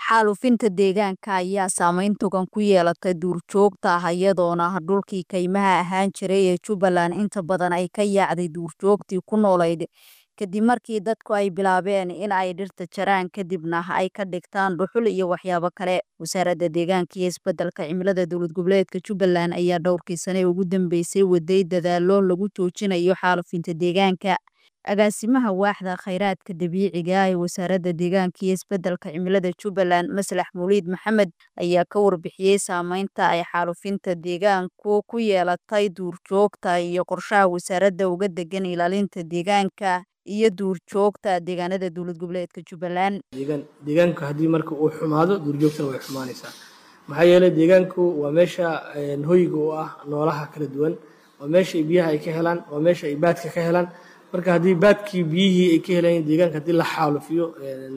Xaalufinta deegaanka ayaa saameyn togan ku yeelatay duurjoogta ah iyadoona dhulkii kaymaha ahaan jiray ee Jubbaland inta badan ay ka yaacday duurjoogtii ku noolayd kadib markii dadku ay bilaabeen in ay dhirta jaraan kadibna ay ka dhigtaan dhuxul iyo waxyaabo kale. Wasaaradda Deegaanka iyo Isbeddelka Cimilada Dowlad Goboleedka Jubbaland ayaa dhowrkii sano ee ugu dambeysay waday dadaallo lagu joojinayo xaalufinta deegaanka. Agaasimaha Waaxda Khayraadka Dabiiciga ah ee Wasaaradda Deegaanka iyo Isbeddelka Cimilada Jubbaland Maslax Mawlid Maxamed ayaa ka warbixiyay saameynta ay xaalufinta deegaanku ku yeelatay duurjoogta iyo qorshaha wasaaradda uga degan ilaalinta deegaanka iyo duurjoogta deegaanada dowlad goboleedka Jubbaland. deegaanku haddii marka uu xumaado duurjoogtana way xumaanaysaa maxaa yeelay deegaanku waa meesha hoyga u ah noolaha kala duwan waa meesha biyaha ay ka helaan waa meesha ay baadka ka helaan marka haddii baadkii biyihii ay ka helayeen deegaanka haddii la xaalufiyo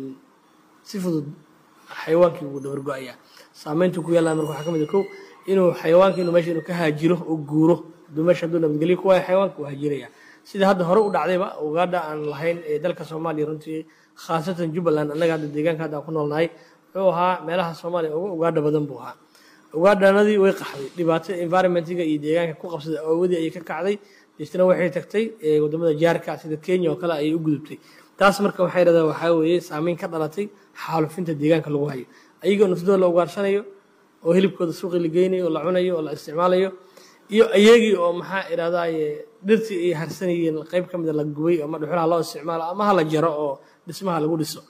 si fudud xayawaankii wuu dabar go-ayaa saameyntu ku yeelan marka waxaa ka mid ah kow inuu xayawaanka inuu meesha inuu ka haajiro oo guuro hadduu meesha hadduu nabadgelyo ku waayo xayawaanka wuu haajiraya sida hadda hore u dhacdayba ugaadha aan lahayn ee dalka soomaaliya runtii khaasatan jubbaland annaga hadda deegaanka hadda aan ku noolnahay wuxuu ahaa meelaha soomaaliya uga ugaadha badan buu ahaa ugaadhanadii way qaxday dhibaato environmentiga iyo deegaanka ku qabsaday awoodii ayay ka kacday deetana waxay tagtay wadamada jaarka sida kenya oo kale ayay u gudubtay taas marka waxay dhahdaan waxaa weeye saameyn ka dhalatay xaalufinta deegaanka lagu hayo ayagoo naftooda la ugaarsanayo oo hilibkooda suuqi la geynayo oo la cunayo oo la isticmaalayo iyo ayagii oo maxaa idhahdaye dhirtii ay harsanayeen qayb ka mida la gubay ama dhuxulaha loo isticmaalo ama ha la jaro oo dhismaha lagu dhiso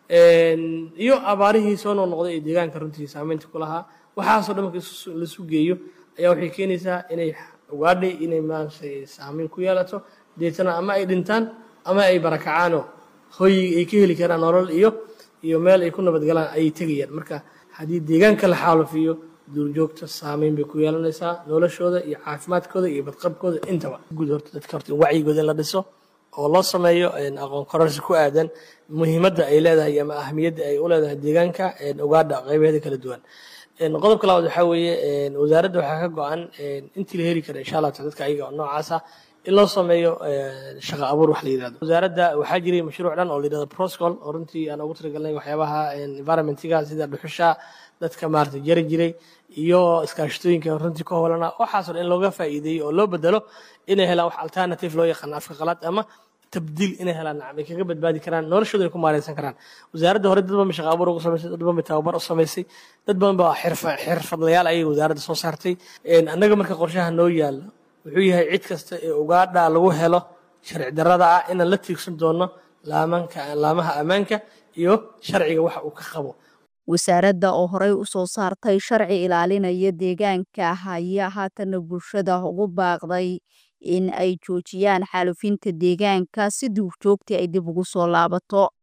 iyo abaarihii soo noqnoqday ee deegaanka runtii saameynta ku lahaa waxaasoo dhan marka laisu geeyo ayaa waxay keenaysaa inay ugaadhay inay maaragtay saameyn ku yeelato deetana ama ay dhintaan ama ay barakacaanoo hoy ay ka heli karaan nolol iyo iyo meel ay ku nabadgalaan ayay tegayaan marka haddii deegaanka la xaalufiyo duurjoogta saameyn bay ku yeelanaysaa noloshooda iyo caafimaadkooda iyo badqabkooda intaba guud horta dadka horta wacyigooda in la dhiso oo loo sameeyo aqoon kororsi ku aadan muhiimadda ay leedahay ama ahamiyadda ay u leedahay deegaanka ugaadha qaybaheeda kala duwan qodobka labaad waxaa weeye wasaaradda waxaa ka go-an intii la heli kara insha allah dadka ayaga noocaasa in loo sameeyo shaqa abuur wax la yirahdo wasaaradda waxaa jiray mashruuc dhan oo la yirahdo proscol oo runtii aan ugu talagalnay waxyaabaha environmentiga sida dhuxusha dadka maarata jari jiray iyo iskaashatooyinka runtii ka howlana waxaasoo dhan in looga faa'iideeyo oo loo bedelo inay helaan wax alternative loo yaqaan afka qalaad ama tabdiil inay helaan nacam ay kaga badbaadi karaan noloshooda ay ku maareysan karaan wasaaradda hore dad badan ba shaqa abuur ugu samaysay dad badan ba tababar u samaysay dad badan ba xirfadlayaal ayay wasaaradda soo saartay annaga marka qorshaha noo yaalo wuxuu yahay cid kasta ee ugaadha lagu helo sharci darrada ah inaan la tiigsan doono laamanka laamaha ammaanka iyo sharciga waxa uu ka qabo wasaaradda oo horey u soo saartay sharci ilaalinaya deegaanka ayaa haatana bulshada ugu baaqday in ay joojiyaan xaalufinta deegaanka si duurjoogtii ay dib ugu soo laabato